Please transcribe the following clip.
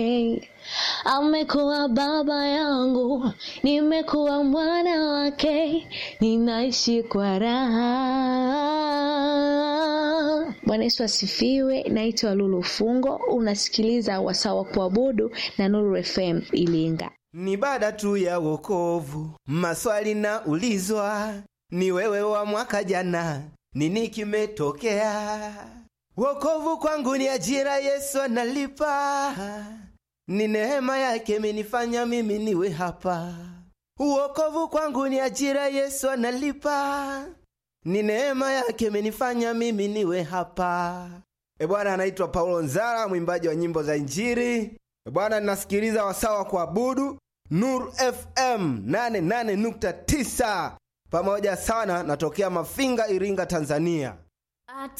Amekuwa baba yangu, nimekuwa mwana wake, ninaishi kwa raha. Bwana Yesu asifiwe. Naitwa Lulu Fungo, unasikiliza wasaa wa kuabudu na Nuru FM Ilinga. Ni baada tu ya wokovu, maswali na ulizwa, ni wewe wa mwaka jana, nini kimetokea? Wokovu kwangu ni ajira, Yesu analipa, ni neema yake imenifanya mimi niwe hapa. Wokovu kwangu ni ajira, Yesu analipa, ni neema yake imenifanya mimi niwe hapa. E Bwana, anaitwa Paulo Nzara, mwimbaji wa nyimbo za Injili. E Bwana, ninasikiliza wasaa wa kuabudu Nuru FM 88.9 pamoja sana, natokea Mafinga, Iringa, Tanzania.